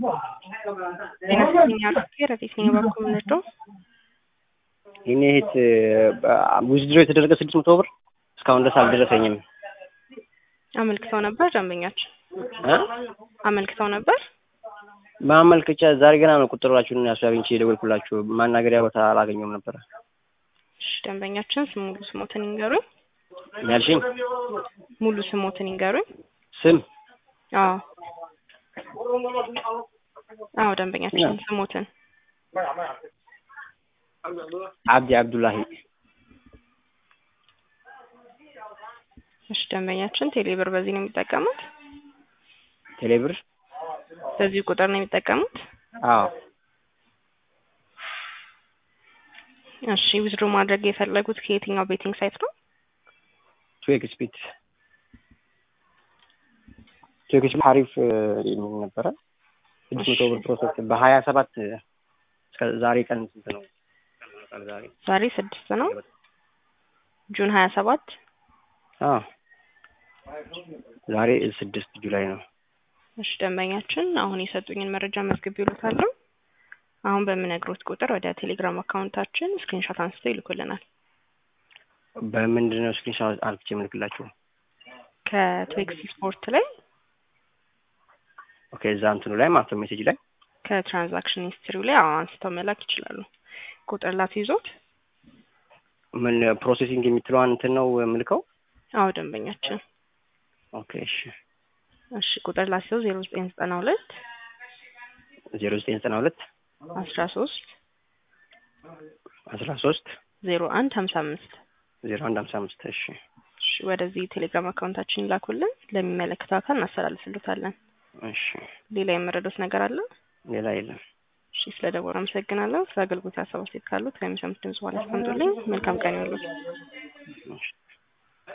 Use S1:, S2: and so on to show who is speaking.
S1: ጤናኛ ረዴት ነኝ በኩል ምንድነው
S2: የኔ እህት ውዝድሮ የተደረገ ስድስት መቶ ብር እስካሁን ድረስ አልደረሰኝም።
S1: አመልክተው ነበር ደንበኛችን
S2: እ
S1: አመልክተው ነበር።
S2: ማመልከቻ ዛሬ ገና ነው ቁጥራችሁን ያሱ አግኝቼ የደወልኩላችሁ። ማናገሪያ ቦታ አላገኘውም ነበረ።
S1: እሺ ደንበኛችን ስም ሙሉ ስሞትን ይንገሩኝ።
S2: ያልሽኝ
S1: ሙሉ ስሞትን ይንገሩኝ።
S2: ስም
S1: አዎ አዎ ደንበኛችን ስሞትን
S2: አብዲ አብዱላሂ።
S1: እሺ ደንበኛችን ቴሌብር በዚህ ነው የሚጠቀሙት?
S2: ቴሌብር
S1: በዚህ ቁጥር ነው የሚጠቀሙት?
S2: አዎ
S1: እሺ ዊዝድሮ ማድረግ የፈለጉት ከየትኛው ቤቲንግ ሳይት ነው?
S2: ቱዌክ ስፒት ቱዌክ ስፒት አሪፍ የሚል ነበረ። ስድስት መቶ ብር ፕሮሰስ በሀያ ሰባት እስከ ዛሬ ቀን ስንት ነው? ዛሬ
S1: ዛሬ ስድስት ነው ጁን ሀያ ሰባት
S2: አዎ ዛሬ ስድስት ጁላይ ነው።
S1: እሺ ደንበኛችን አሁን የሰጡኝን መረጃ መዝግብ ይሉታለሁ። አሁን በምነግሮት ቁጥር ወደ ቴሌግራም አካውንታችን ስክሪንሾት አንስተው ይልኩልናል።
S2: በምንድን ነው ስክሪንሾት አልክቼ የምልክላችሁ?
S1: ከትዌክስ ስፖርት ላይ
S2: ኦኬ እዛ እንትኑ ላይ ማለት ነው ሜሴጅ ላይ
S1: ከትራንዛክሽን ሂስትሪው ላይ አዎ አንስተው መላክ ይችላሉ። ቁጥር ላት ይዞት
S2: ምን ፕሮሴሲንግ የምትለዋን እንትን ነው የምልከው?
S1: አዎ ደንበኛችን
S2: ኦኬ እሺ
S1: እሺ ቁጥር ላት ይዘው ዜሮ ዘጠኝ ዘጠና ሁለት
S2: ዜሮ ዘጠኝ ዘጠና ሁለት
S1: አስራ ሶስት
S2: አስራ ሶስት
S1: ዜሮ አንድ ሀምሳ አምስት
S2: ዜሮ አንድ ሀምሳ አምስት እሺ
S1: እሺ ወደዚህ ቴሌግራም አካውንታችን ይላኩልን ለሚመለከተው አካል እናስተላልፍልታለን።
S2: እሺ
S1: ሌላ የመረዱት ነገር አለ?
S2: ሌላ የለም።
S1: እሺ ስለ ደወሉ አመሰግናለሁ። ስለ አገልግሎት ሀሳብ አስተያየት ካሉት ከሚሰሙት ድምጽ በኋላ አስቀምጡልኝ። መልካም ቀን ይሁንልዎት።